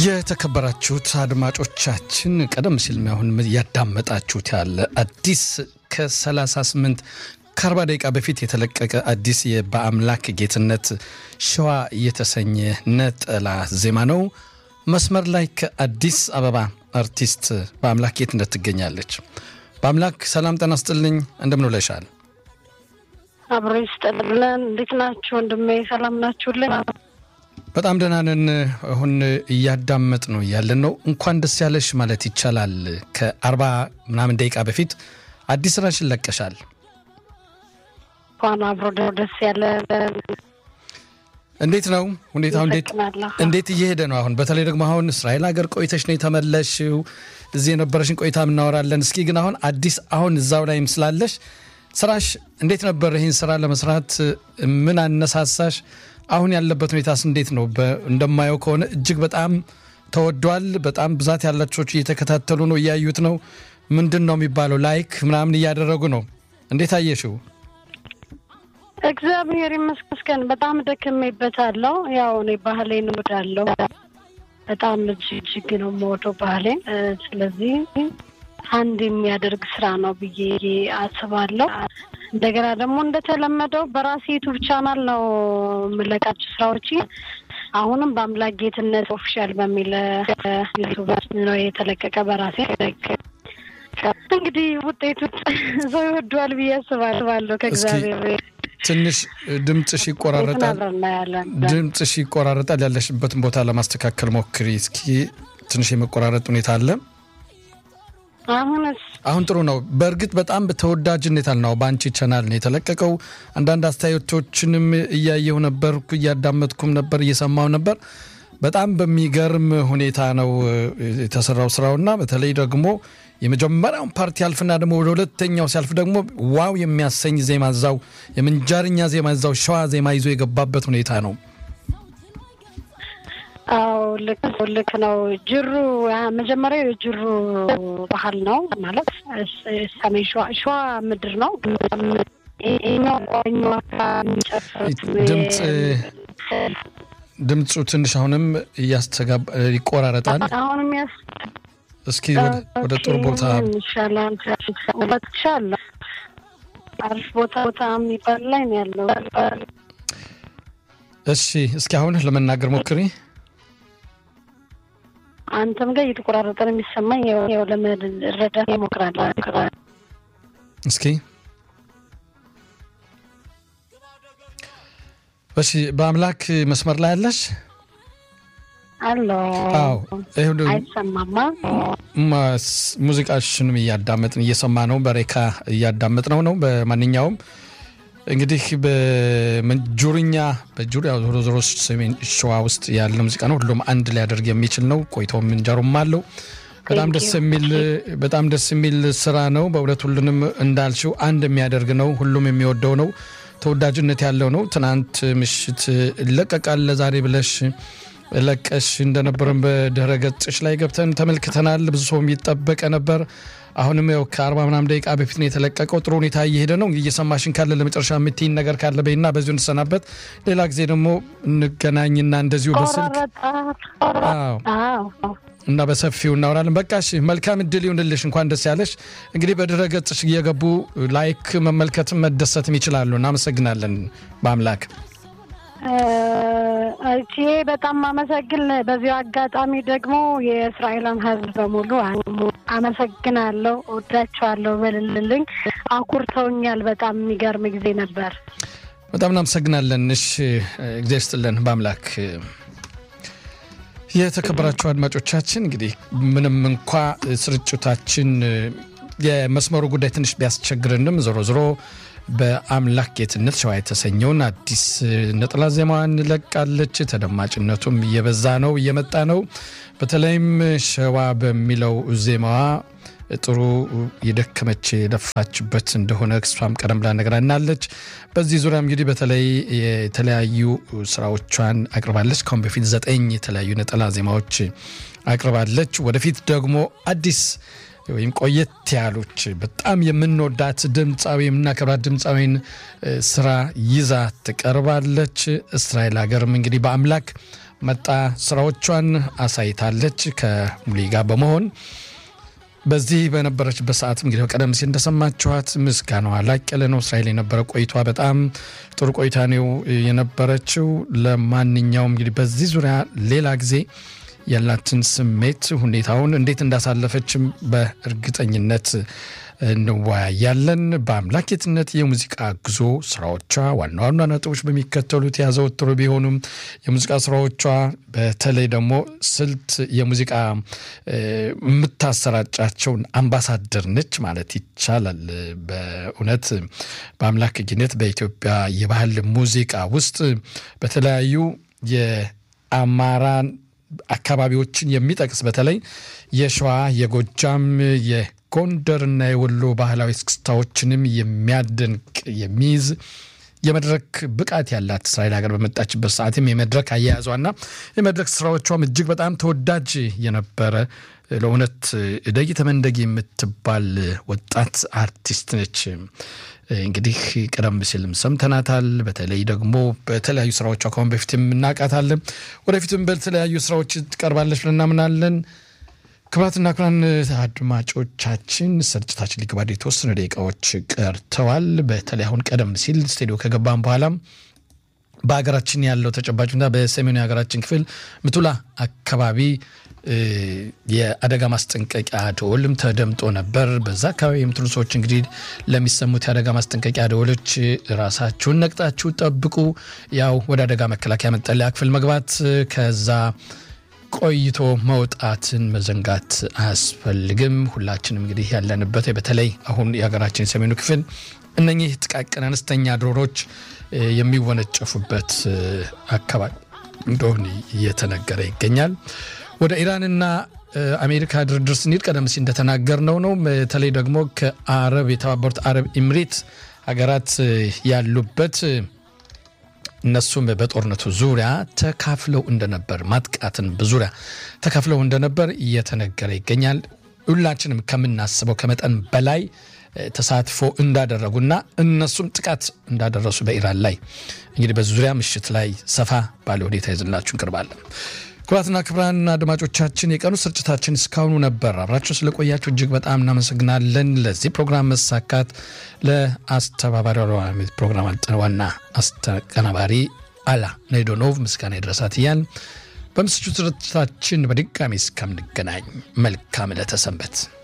የተከበራችሁት አድማጮቻችን ቀደም ሲል አሁን ያዳመጣችሁት ያለ አዲስ ከ38 ከ40 ደቂቃ በፊት የተለቀቀ አዲስ በአምላክ ጌትነት ሸዋ የተሰኘ ነጠላ ዜማ ነው። መስመር ላይ ከአዲስ አበባ አርቲስት በአምላክ ጌትነት ትገኛለች። በአምላክ ሰላም ጤና ይስጥልኝ፣ እንደምን ውለሻል? አብሮ ይስጥልን። እንዴት ናችሁ ወንድሜ? ሰላም ናችሁልን? በጣም ደህና ነን። አሁን እያዳመጥ ነው እያለን ነው። እንኳን ደስ ያለሽ ማለት ይቻላል። ከአርባ ምናምን ደቂቃ በፊት አዲስ ስራሽን ለቀሻል። እንኳን አብሮ ደስ ያለ። እንዴት ነው ሁኔታው? እንዴት እንዴት እየሄደ ነው? አሁን በተለይ ደግሞ አሁን እስራኤል ሀገር ቆይተሽ ነው የተመለሽው። እዚህ የነበረሽን ቆይታ እናወራለን። እስኪ ግን አሁን አዲስ አሁን እዛው ላይም ስላለሽ ስራሽ እንዴት ነበር? ይህን ስራ ለመስራት ምን አነሳሳሽ? አሁን ያለበት ሁኔታስ እንዴት ነው? እንደማየው ከሆነ እጅግ በጣም ተወዷል። በጣም ብዛት ያላቸው እየተከታተሉ ነው፣ እያዩት ነው። ምንድን ነው የሚባለው ላይክ ምናምን እያደረጉ ነው። እንዴት አየሽው? እግዚአብሔር ይመስገን በጣም ደክሜበታለሁ። ያው እኔ ባህሌን እወዳለሁ። በጣም እጅግ ነው የምወደው ባህሌን። ስለዚህ አንድ የሚያደርግ ስራ ነው ብዬ አስባለሁ። እንደገና ደግሞ እንደተለመደው በራሴ ዩቱብ ቻናል ነው የምለቃቸው ስራዎች። አሁንም በአምላክ ጌትነት ኦፊሻል በሚል ዩቱብ ነው የተለቀቀ በራሴ እንግዲህ ውጤቱ ሰው ይወደዋል ብዬ አስባለሁ ከእግዚአብሔር ትንሽ ድምፅሽ ይቆራረጣል። ድምፅሽ ይቆራረጣል። ያለሽበትን ቦታ ለማስተካከል ሞክሪ እስኪ። ትንሽ የመቆራረጥ ሁኔታ አለ። አሁንስ አሁን ጥሩ ነው። በእርግጥ በጣም ተወዳጅነት አልነው በአንቺ ቻናል ነው የተለቀቀው። አንዳንድ አስተያየቶችንም እያየሁ ነበር፣ እያዳመጥኩም ነበር፣ እየሰማው ነበር። በጣም በሚገርም ሁኔታ ነው የተሰራው ስራውና በተለይ ደግሞ የመጀመሪያውን ፓርቲ ያልፍና ደግሞ ወደ ሁለተኛው ሲያልፍ ደግሞ ዋው የሚያሰኝ ዜማ እዛው የምንጃርኛ ዜማ እዛው ሸዋ ዜማ ይዞ የገባበት ሁኔታ ነው። አዎ ልክ ልክ ነው። ጅሩ መጀመሪያው የጅሩ ባህል ነው ማለት ሰሜን ሸዋ ሸዋ ምድር ነው። ድምፅ ድምፁ ትንሽ አሁንም እያስተጋባ ይቆራረጣል። አሁንም እስኪ ወደ ጥሩ ቦታ ይሻላል። አሪፍ ቦታ ቦታ የሚባል ላይ ነው ያለው። እሺ፣ እስኪ አሁን ለመናገር ሞክሪ። አንተም ጋር እየተቆራረጠ ነው የሚሰማኝ። ያው ለመረዳት እሞክራለሁ። እስኪ እሺ፣ በአምላክ መስመር ላይ ያለሽ አሎ አዎ፣ አይሰማማ። ሙዚቃሽንም እያዳመጥን እየሰማ ነው። በሬካ እያዳመጥ ነው ነው በማንኛውም እንግዲህ በጁርኛ በጁር ዞሮ ዞሮ ሰሜን ሸዋ ውስጥ ያለ ሙዚቃ ነው። ሁሉም አንድ ሊያደርግ የሚችል ነው። ቆይተው ምንጀሩም አለው። በጣም ደስ የሚል በጣም ደስ የሚል ስራ ነው። በእውነት ሁሉንም እንዳልሽው አንድ የሚያደርግ ነው። ሁሉም የሚወደው ነው። ተወዳጅነት ያለው ነው። ትናንት ምሽት ይለቀቃል ለዛሬ ብለሽ ለቀሽ እንደነበረን በድረ ገጽሽ ላይ ገብተን ተመልክተናል። ብዙ ሰው የሚጠበቀ ነበር። አሁንም ያው ከአርባ ምናምን ደቂቃ በፊት ነው የተለቀቀው። ጥሩ ሁኔታ እየሄደ ነው። እየሰማሽን ካለ ለመጨረሻ የምትይን ነገር ካለ በይና በዚሁ እንሰናበት። ሌላ ጊዜ ደግሞ እንገናኝና እንደዚሁ በስልክ እና በሰፊው እናወራለን። በቃሽ፣ መልካም እድል ይሁንልሽ። እንኳን ደስ ያለሽ። እንግዲህ በድረ ገጽሽ እየገቡ ላይክ መመልከትም መደሰትም ይችላሉ። እናመሰግናለን በአምላክ እቺ በጣም አመሰግን። በዚሁ አጋጣሚ ደግሞ የእስራኤልን ሕዝብ በሙሉ አመሰግናለሁ፣ ወዳቸዋለሁ በልልልኝ። አኩርተውኛል። በጣም የሚገርም ጊዜ ነበር። በጣም እናመሰግናለን። እሺ እግዚአብሔር ይስጥልን በአምላክ የተከበራችሁ አድማጮቻችን እንግዲህ ምንም እንኳ ስርጭታችን የመስመሩ ጉዳይ ትንሽ ቢያስቸግርንም ዞሮ ዞሮ በአምላክ ጌትነት ሸዋ የተሰኘውን አዲስ ነጠላ ዜማዋን ለቃለች። ተደማጭነቱም እየበዛ ነው እየመጣ ነው። በተለይም ሸዋ በሚለው ዜማዋ ጥሩ የደከመች የለፋችበት እንደሆነ እሷም ቀደም ብላ ነግራናለች። በዚህ ዙሪያ እንግዲህ በተለይ የተለያዩ ስራዎቿን አቅርባለች። ከአሁን በፊት ዘጠኝ የተለያዩ ነጠላ ዜማዎች አቅርባለች። ወደፊት ደግሞ አዲስ ወይም ቆየት ያሉች በጣም የምንወዳት ድምፃዊ የምናከብራት ድምፃዊን ስራ ይዛ ትቀርባለች። እስራኤል ሀገርም እንግዲህ በአምላክ መጣ ስራዎቿን አሳይታለች ከሙሊ ጋር በመሆን በዚህ በነበረችበት ሰዓት እንግዲህ ቀደም ሲል እንደሰማችኋት ምስጋናዋ ላቅ ያለ ነው። እስራኤል የነበረ ቆይቷ በጣም ጥሩ ቆይታ ነው የነበረችው። ለማንኛውም እንግዲህ በዚህ ዙሪያ ሌላ ጊዜ ያላትን ስሜት ሁኔታውን እንዴት እንዳሳለፈችም በእርግጠኝነት እንወያያለን። በአምላኬትነት የሙዚቃ ጉዞ ስራዎቿ ዋና ዋና ነጥቦች በሚከተሉት ያዘወትሩ ቢሆኑም የሙዚቃ ስራዎቿ በተለይ ደግሞ ስልት የሙዚቃ የምታሰራጫቸውን አምባሳደር ነች ማለት ይቻላል። በእውነት በአምላክነት በኢትዮጵያ የባህል ሙዚቃ ውስጥ በተለያዩ የአማራን አካባቢዎችን የሚጠቅስ በተለይ የሸዋ፣ የጎጃም፣ የጎንደርና የወሎ ባህላዊ እስክስታዎችንም የሚያደንቅ የሚይዝ የመድረክ ብቃት ያላት እስራኤል ሀገር በመጣችበት ሰዓትም የመድረክ አያያዟና የመድረክ ስራዎቿም እጅግ በጣም ተወዳጅ የነበረ ለእውነት እደጊ ተመንደጊ የምትባል ወጣት አርቲስት ነች። እንግዲህ ቀደም ሲልም ሰምተናታል። በተለይ ደግሞ በተለያዩ ስራዎቿ ከአሁን በፊትም እናውቃታለን። ወደፊትም በተለያዩ ስራዎች ትቀርባለች ብለን እናምናለን። ክቡራትና ክቡራን አድማጮቻችን ስርጭታችን ሊገባ የተወሰኑ ደቂቃዎች ቀርተዋል። በተለይ አሁን ቀደም ሲል ስቱዲዮ ከገባን በኋላም በሀገራችን ያለው ተጨባጭ ሁኔታ በሰሜኑ የሀገራችን ክፍል ምቱላ አካባቢ የአደጋ ማስጠንቀቂያ ደወልም ተደምጦ ነበር። በዛ አካባቢ የምትሉ ሰዎች እንግዲህ ለሚሰሙት የአደጋ ማስጠንቀቂያ ደወሎች ራሳችሁን ነቅጣችሁ ጠብቁ። ያው ወደ አደጋ መከላከያ መጠለያ ክፍል መግባት ከዛ ቆይቶ መውጣትን መዘንጋት አያስፈልግም። ሁላችንም እንግዲህ ያለንበት በተለይ አሁን የሀገራችን የሰሜኑ ክፍል እነኚህ ጥቃቅን አነስተኛ ድሮኖች የሚወነጨፉበት አካባቢ እንደሆነ እየተነገረ ይገኛል። ወደ ኢራንና አሜሪካ ድርድር ስንሄድ ቀደም ሲል እንደተናገርነው ነው። በተለይ ደግሞ ከአረብ የተባበሩት አረብ ኢምሬት ሀገራት ያሉበት እነሱም በጦርነቱ ዙሪያ ተካፍለው እንደነበር ማጥቃትን በዙሪያ ተካፍለው እንደነበር እየተነገረ ይገኛል። ሁላችንም ከምናስበው ከመጠን በላይ ተሳትፎ እንዳደረጉና እነሱም ጥቃት እንዳደረሱ በኢራን ላይ እንግዲህ በዚህ ዙሪያ ምሽት ላይ ሰፋ ባለ ሁኔታ ይዘንላችሁ እንቀርባለን። ክቡራትና ክቡራን አድማጮቻችን የቀኑ ስርጭታችን እስካሁኑ ነበር። አብራችሁ ስለቆያችሁ እጅግ በጣም እናመሰግናለን። ለዚህ ፕሮግራም መሳካት ለአስተባባሪ ፕሮግራም ዋና አስተቀናባሪ አላ ነይዶኖቭ ምስጋና ይድረሳት እያን በምስቹ ስርጭታችን በድጋሚ እስከምንገናኝ መልካም ዕለተ ሰንበት